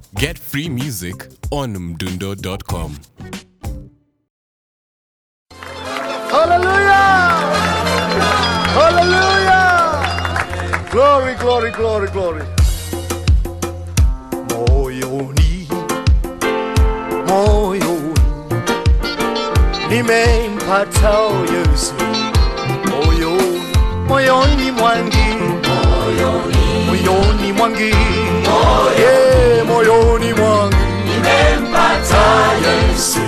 Get free music on mdundo.com. Hallelujah! Hallelujah! Glory, glory, glory, glory. Moyoni, moyoni, nimempata Yesu. Moyoni, moyoni mwangi, moyoni mwangi, yeah, moyoni mwangi, nimempata Yesu.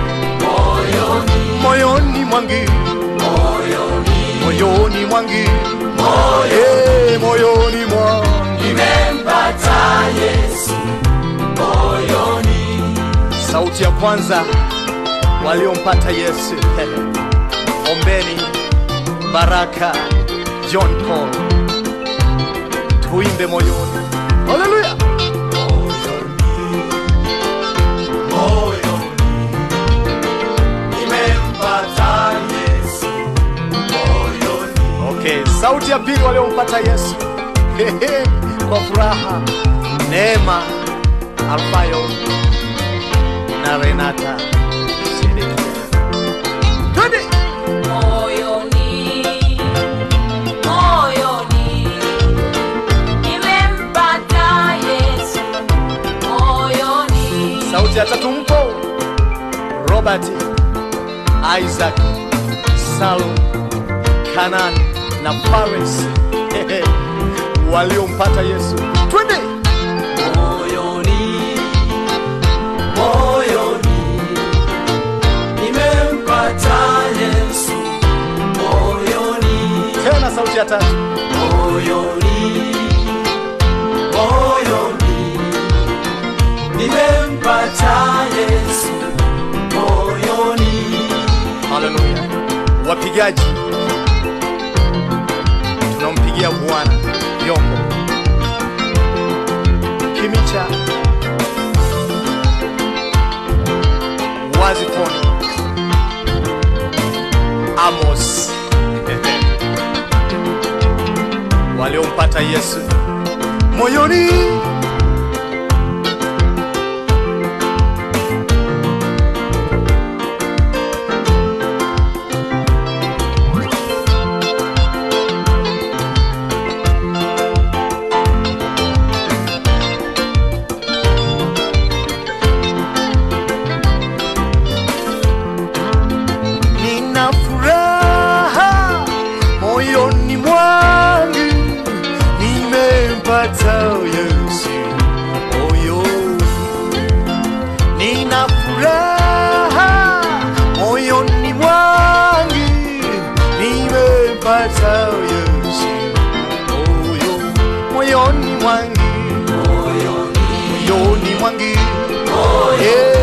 Moyoni mwangi, moyoni mwangi, eh, moyoni mwangi, sauti ya kwanza waliompata Yesu. Ombeni Baraka John Paul, tuimbe moyoni. Haleluya! Okay, sauti ya pili waliompata Yesu Hehe, kwa furaha, Neema Alfayo na Renata Sedekia. Twende! Moyoni, moyoni, nimempata Yesu. Moyoni, Sauti ya tatu mpo Robert, Isaac, Salum, Kanan na Paris Hehe, waliompata Yesu. Twende! moyoni moyoni nimempata Yesu moyoni Tena sauti ya tatu. moyoni moyoni nimempata Yesu moyoni Haleluya. Wapigaji, tunampigia Bwana vyombo. Kimicha, Wazifoni, Amos waliompata Yesu moyoni. Nina furaha moyoni mwangu, nimempata Yesu moyoni. Nina furaha moyoni mwangu, nimempata Yesu moyoni, moyoni mwangu, moyoni mwangu, yeah.